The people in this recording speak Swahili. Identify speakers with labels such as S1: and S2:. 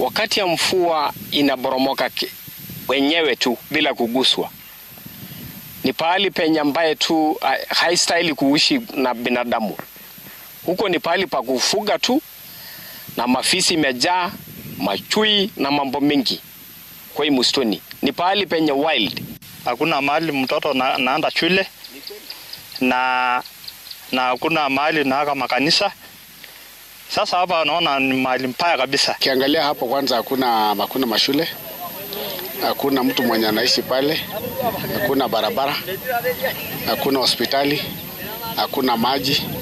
S1: wakati ya mvua inaboromoka wenyewe tu bila kuguswa. Ni pahali penye ambaye tu haistahili kuishi na binadamu. Huko ni pahali pa kufuga tu, na mafisi imejaa, machui na mambo mengi. Kwa hii msituni ni pahali penye wild.
S2: Hakuna mahali mtoto na, naenda shule na na hakuna mahali naaka makanisa. Sasa hapa naona ni mahali mbaya kabisa.
S3: Ukiangalia hapo kwanza, hakuna hakuna mashule, hakuna mtu mwenye anaishi pale, hakuna barabara, hakuna hospitali, hakuna maji.